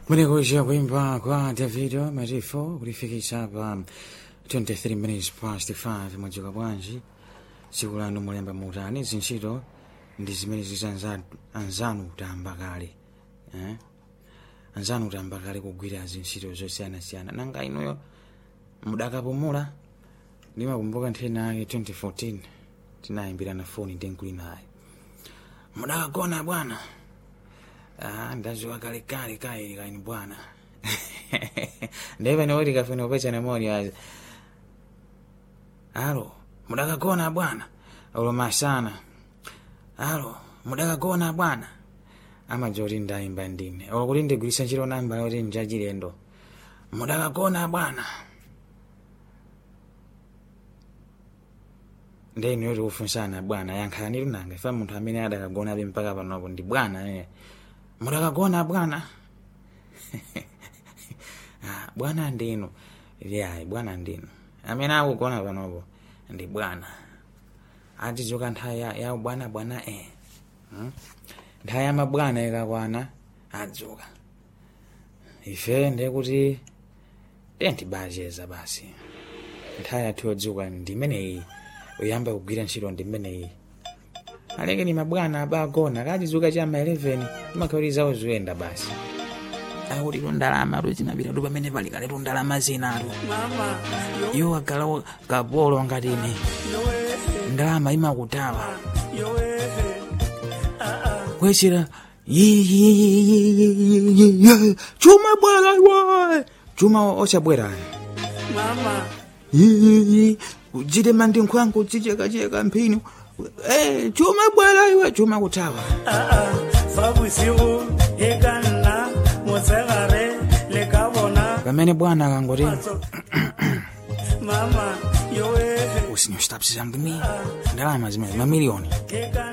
Mwenekuja kuimba kwa Davido Marifo kulifikisha pa 23 minutes past 5 mwadzuka bwanji tsiku lanu mulemba muutani zintchito ndi zimene zizanza anzanu kutamba kale eh? anzanu kutamba kale kugwira zintchito zosiyanasiyana nanga inuyo mudakapumula ndimakumbuka ntheni yake 2014 tinayimbirana foni ndinkuli naye mudakagona bwana Ah, ndazuka kale kale kaili kaini bwana ndeve niwoti kafuna upechana moni azi alo mudakagona bwana uloma sana alo mudakagona bwana amaja kuti ndayimba ndine olo kuti ndigwirisa ntchito namba yoti njachilendo mudakagona bwana ndeni yoti ufunsana bwana yankhalani lunanga ifa munthu amene adakagona mpaka panopo ndi bwana eh. mudakagona bwana Ah, bwana ndinu yayi bwana ndinu amene akugona panopo ndi bwana atizuka nthawi ya, ya bwana bwana eh. hmm? nthawi ya mabwana ikakwana adzuka ife ndekuti tentibacheza basi nthawi yathu yodzuka ndimeneyi uyamba kugwira ntchito ndimeneyi aleke ni mabwana abagona kachizuka cha ma 11 imakhauri zawo zoyenda basi akuti tundalama tuzinapita tu pamene pali kale tundalama zinatu iwo agala kapolo ngatine ndalama imakutawa kwechera chuma bwera iwe chuma ochabwera kuchitema ndi nkhwangu chichekacheka mphini Eh, chuma bwera iwe chuma kutawa fa bosigo e ka nna motshegare le ka bona pamene bwana akangoti mama yoe usinyostapsizangimi ndalama zimene mamiliyoni ke ka